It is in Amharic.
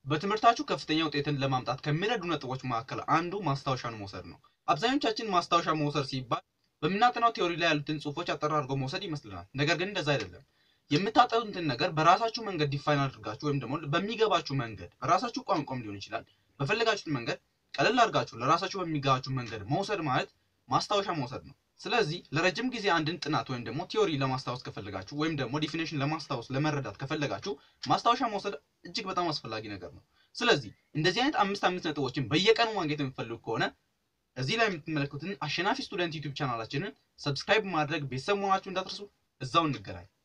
በትምህርታችሁ ከፍተኛ ውጤትን ለማምጣት ከሚረዱ ነጥቦች መካከል አንዱ ማስታወሻን መውሰድ ነው። አብዛኞቻችን ማስታወሻ መውሰድ ሲባል በምናጠናው ቴዎሪ ላይ ያሉትን ጽሁፎች አጠር አድርጎ መውሰድ ይመስልናል። ነገር ግን እንደዛ አይደለም። የምታጠኑትን ነገር በራሳችሁ መንገድ ዲፋይን አድርጋችሁ ወይም ደግሞ በሚገባችሁ መንገድ በራሳችሁ ቋንቋም ሊሆን ይችላል በፈለጋችሁት መንገድ ቀለል አድርጋችሁ ለራሳችሁ በሚገባችሁ መንገድ መውሰድ ማለት ማስታወሻ መውሰድ ነው። ስለዚህ ለረጅም ጊዜ አንድን ጥናት ወይም ደግሞ ቲዮሪ ለማስታወስ ከፈለጋችሁ ወይም ደግሞ ዲፊኔሽን ለማስታወስ ለመረዳት ከፈለጋችሁ ማስታወሻ መውሰድ እጅግ በጣም አስፈላጊ ነገር ነው። ስለዚህ እንደዚህ አይነት አምስት አምስት ነጥቦችን በየቀኑ ማግኘት የምትፈልጉ ከሆነ እዚህ ላይ የምትመለከቱትን አሸናፊ ስቱደንት ዩቲዩብ ቻናላችንን ሰብስክራይብ ማድረግ ቤተሰብ መሆናችሁ እንዳትረሱ። እዛው እንገናኝ።